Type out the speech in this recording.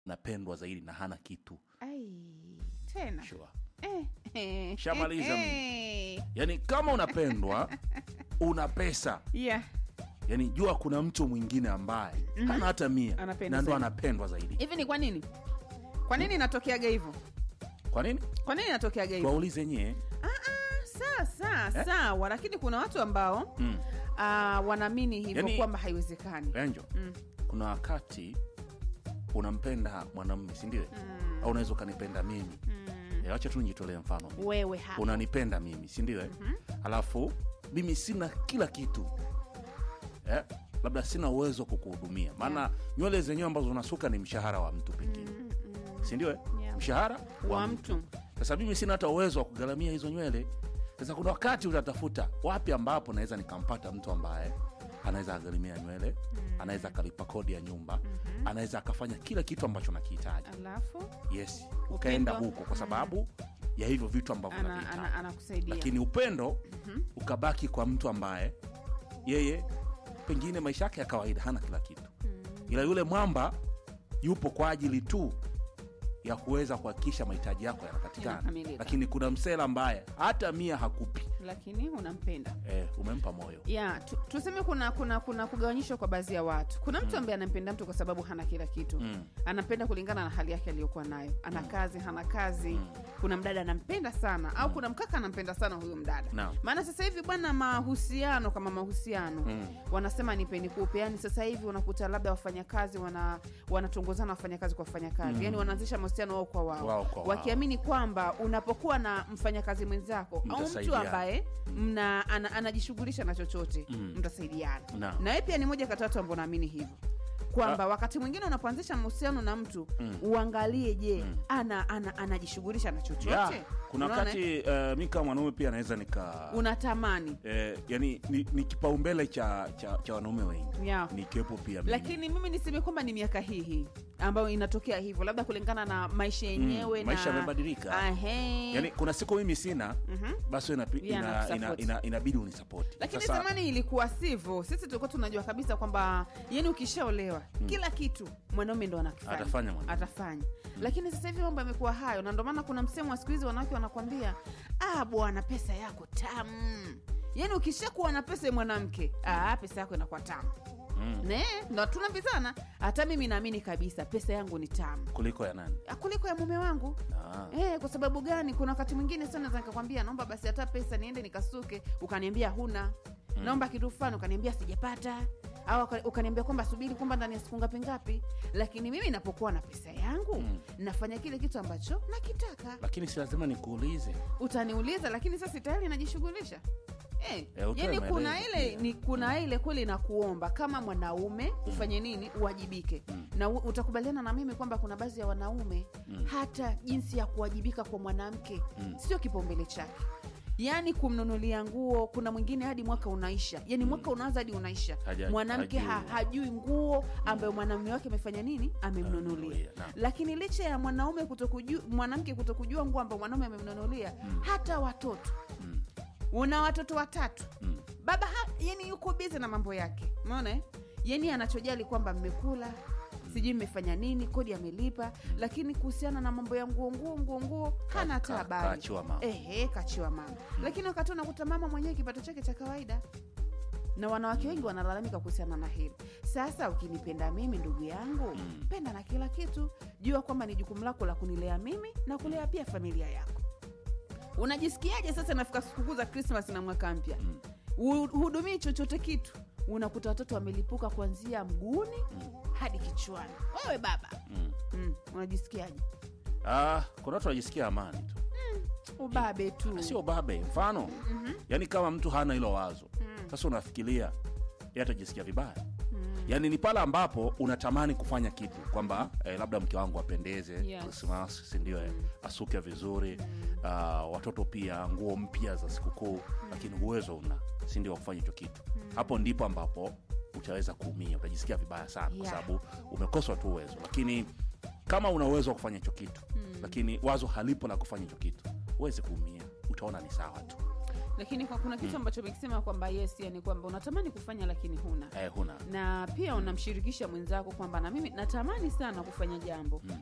napendwa zaidi na hana kitu Ai, tena sure. eh, eh, Shamaliza eh, yaani kama unapendwa una pesa yeah. yaani jua kuna mtu mwingine ambaye hana hata mia Anapendwa na ndo zaidi. anapendwa zaidi hivi ni kwa nini kwa nini inatokeaga hivyo kwa nini kwa nini inatokeaga hivyo tuwaulize nyie Ah, ah, sawa sawa Eh? sawa lakini kuna watu ambao mm. ah, wanaamini hivyo Yaani- kwamba haiwezekani Angel, Mm. kuna wakati unampenda mwanamme sindio Mm. au unaweza ukanipenda mimi Mm. Eh, wacha tu nijitolee mfano mimi. wewe hapa unanipenda mimi sindio Mhm. alafu mimi sina kila kitu eh? labda sina uwezo wa kukuhudumia maana nywele zenyewe ambazo unasuka ni mshahara wa mtu pengine Mm, mm. sindio eh? Yeah. mshahara wa mtu sasa mimi sina hata uwezo wa kugharamia hizo nywele sasa kuna wakati utatafuta wapi ambapo naweza nikampata mtu ambaye anaweza agharimia nywele anaweza akalipa kodi ya nyumba Mhm. anaweza akafanya kila kitu ambacho nakihitaji alafu yes ukaenda Upendo. huko kwa sababu ya hivyo vitu ambavyo ana- ana- navihitaji anakusaidia lakini upendo Mhm. ukabaki kwa mtu ambaye yeye pengine maisha yake ya kawaida hana kila kitu Mm. ila yule mwamba yupo kwa ajili tu ya kuweza kuhakikisha mahitaji yako yanapatikana Yanakamilika. lakini kuna msela ambaye hata mia hakupi lakini unampenda eh, umempa moyo ya tu, tuseme kuna kuna kuna kugawanyishwa kwa baadhi ya watu kuna mtu ambaye anampenda mtu kwa sababu hana kila kitu mm. anampenda kulingana na hali yake aliyokuwa nayo ana kazi hana kazi Mm. kuna mdada anampenda sana au kuna mkaka anampenda sana huyo mdada Naam. maana sasa hivi bwana mahusiano kama mahusiano Mm. wanasema nipe nikupe yani sasa hivi unakuta labda wafanyakazi wana wanatongozana wafanyakazi kwa wafanyakazi Mm. yani wanaanzisha mahusiano wao kwa wao Wao kwa wao. wakiamini kwamba unapokuwa na mfanyakazi mwenzako au mtu Mtasaidiana. ambaye mna ana, anajishughulisha na chochote Mm. mtasaidiana Naam. na wewe pia ni moja kati ya watu ambao naamini hivyo kwamba wakati mwingine unapoanzisha mahusiano na mtu Mm. uangalie je Mm. ana, ana, anajishughulisha na chochote yeah. kuna Unaona, wakati uh, mi kama mwanaume pia naweza nika unatamani eh, yani ni, ni kipaumbele cha, cha, cha wanaume wengi yeah. nikiwepo pia mimi. lakini mimi niseme kwamba ni miaka hii hii ambayo inatokea hivyo labda kulingana na maisha yenyewe Mm, maisha na yamebadilika. Ahe. yani kuna siku mimi sina Mhm. basi wewe inapi- Yeah, ina, nakusupport. ina, ina, inabidi unisapoti lakini zamani ilikuwa sivyo sisi tulikuwa tunajua kabisa kwamba yani ukishaolewa kila kitu mwanaume ndo anakifanya Atafanya mwanaume. atafanya lakini sasa hivi mambo yamekuwa hayo na ndio maana kuna msemo wa siku hizi wanawake wanakwambia ah bwana pesa yako tamu yaani ukishakuwa na pesa ya mwanamke ah, pesa yako inakuwa tamu mm. ne ndo tunambizana hata mimi naamini kabisa pesa yangu ni tamu kuliko ya nani Ah, kuliko ya mume wangu ah. Eh, kwa sababu gani kuna wakati mwingine sana naweza nikakwambia naomba basi hata pesa niende nikasuke ukaniambia huna Mm. naomba kitu fulani ukaniambia sijapata au uka- ukaniambia kwamba subiri kwamba ndani ya siku ngapi ngapi lakini mimi napokuwa na pesa yangu Mm. nafanya kile kitu ambacho nakitaka lakini si lazima nikuulize utaniuliza lakini sasa tayari najishughulisha Eh, Eh, utoe yani kuna maelezo ile pia. ni kuna ile kweli na kuomba kama mwanaume ufanye nini uwajibike Mm. na u- utakubaliana na mimi kwamba kuna baadhi ya wanaume Mm. hata jinsi ya kuwajibika kwa mwanamke Mm. sio kipaumbele chake yaani kumnunulia nguo kuna mwingine hadi mwaka unaisha yani mwaka unaanza hadi unaisha Haja- mwanamke ha, hajui. hajui nguo ambayo mwanamume wake amefanya nini amemnunulia Amemnunulia, naam. lakini licha ya mwanaume kutokujua mwanamke kutokujua nguo ambayo mwanaume amemnunulia Mm. hata watoto mm. una watoto watatu Mm. baba ha, yani yuko bizi na mambo yake umeona eh? yani anachojali kwamba mmekula sijui mmefanya nini kodi amelipa lakini kuhusiana na mambo ya nguo nguo nguo nguo hana hata Ka- habari kaachiwa mama. ehe kachiwa mama lakini wakati unakuta mama mwenyewe kipato chake cha kawaida na wanawake wengi wanalalamika kuhusiana na hili sasa ukinipenda mimi ndugu yangu Mm. penda na kila kitu jua kwamba ni jukumu lako la kunilea mimi na kulea pia familia yako unajisikiaje sasa nafika sikukuu za krismas na mwaka mpya Mm. Hu- hudumii chochote kitu unakuta watoto wamelipuka kuanzia mguuni hadi kichwani wewe baba Mm. mm, unajisikiaje Ah, kuna watu wanajisikia amani tu ubabe tu sio babe mfano Mhm. yaani kama mtu hana hilo wazo Mm. sasa unafikiria ye atajisikia vibaya Mm. yaani ni pale ambapo unatamani kufanya kitu kwamba eh, labda mke wangu apendeze Yes. krismas sindio eh, asuke vizuri ah, watoto pia nguo mpya za sikukuu lakini uwezo una sindio wa kufanya hicho kitu hapo ndipo ambapo utaweza kuumia utajisikia vibaya sana kwa Yeah. sababu umekoswa tu uwezo lakini kama una uwezo wa kufanya hicho kitu lakini wazo halipo la kufanya hicho kitu huwezi kuumia utaona ni sawa tu lakini kwa kuna kitu ambacho umekisema kwamba yes yani kwamba unatamani kufanya lakini huna eh, huna na pia unamshirikisha mwenzako kwamba na mimi natamani sana kufanya jambo